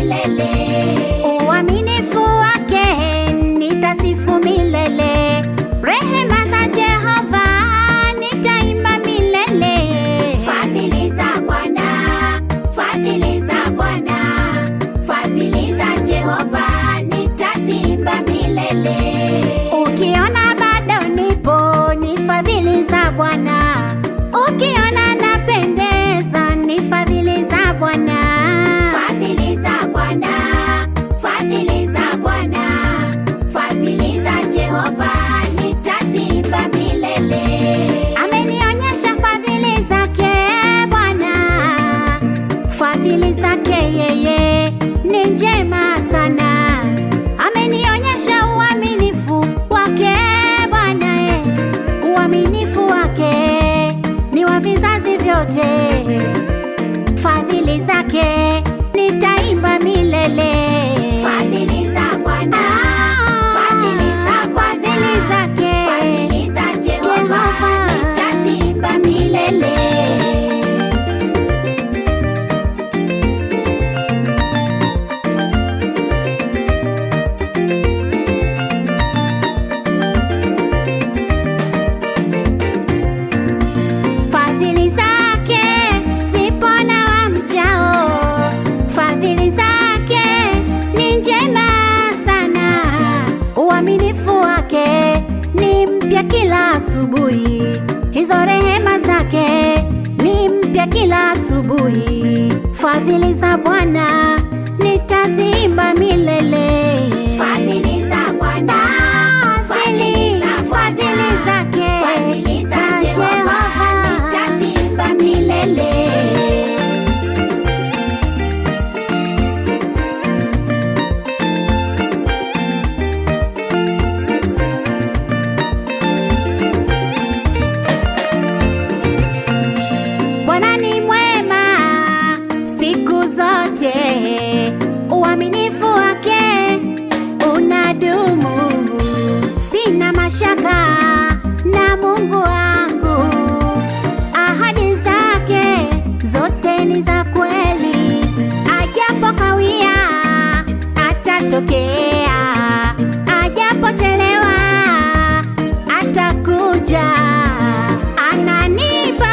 milele. Uaminifu wake nitasifu milele. Rehema za Jehova nitaimba milele. Fadhili za Bwana, fadhili za Bwana, fadhili za Jehova nitaziimba milele. Ukiona bado nipo, ni fadhili za Bwana. Ukiona napendeza, ni fadhili za Bwana. Fadhili za Bwana, fadhili za Bwana, fadhili za Jehova nitaziimba milele. Amenionyesha fadhili zake Bwana, fadhili zake yeye ni njema sana. Amenionyesha uaminifu wake Bwana, eh, uaminifu wake ni wa vizazi vyote. Fadhili zake nitaimba milele. Fadhili za Bwana, fadhili za fadhili zake, fadhili za Jehova nitaziimba milele. Fadhili zake zipo na wamchao, fadhili zake ni njema sana. Uaminifu wake ni mpya kila asubuhi, hizo rehema zake ni mpya kila asubuhi. Fadhili za Bwana nitaziimba milele. Fadhili za Bwana, fadhili fadhili zake, fadhili za Jehova nitaziimba milele. Bwana ni mwema siku zote, uaminifu wake unadumu. Sina mashaka na Mungu wangu, ahadi zake zote ni za kweli. Ajapo kawia atatokea, ajapochelewa atakuja. Ananipa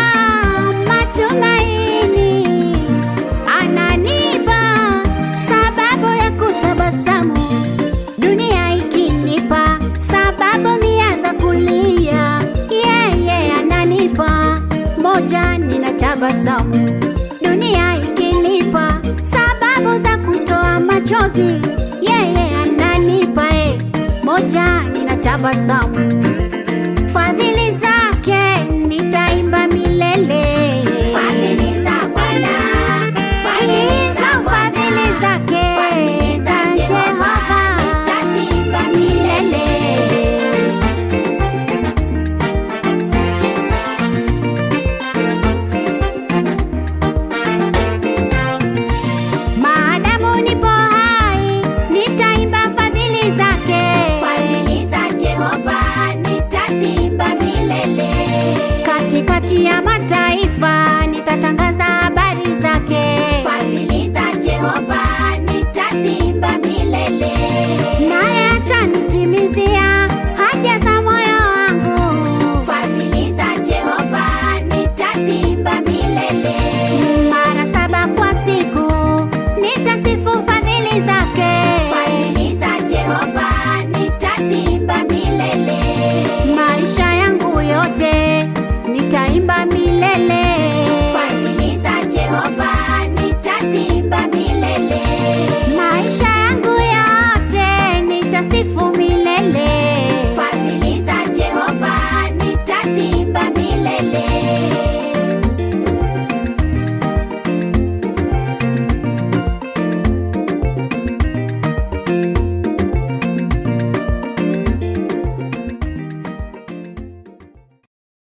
matumaini, ananipa sababu ya kutabasamu, dunia ikinipa sababu mia za kulia, yeye ananipa moja, ninatabasamu. Dunia ikinipa sababu za kutoa machozi, yeye ananipa eh, moja, ninatabasamu. Fadhili zake nitaimba milele. Fadhili za Bwana, fadhili za fadhili zake, fadhili za Jehova nitaimba milele. Maadamu nipo hai, nitaimba fadhili zake. Fadhili za Jehova nitaziimba milele. Katikati ya mataifa nitatangaza habari zake. Fadhili za Jehova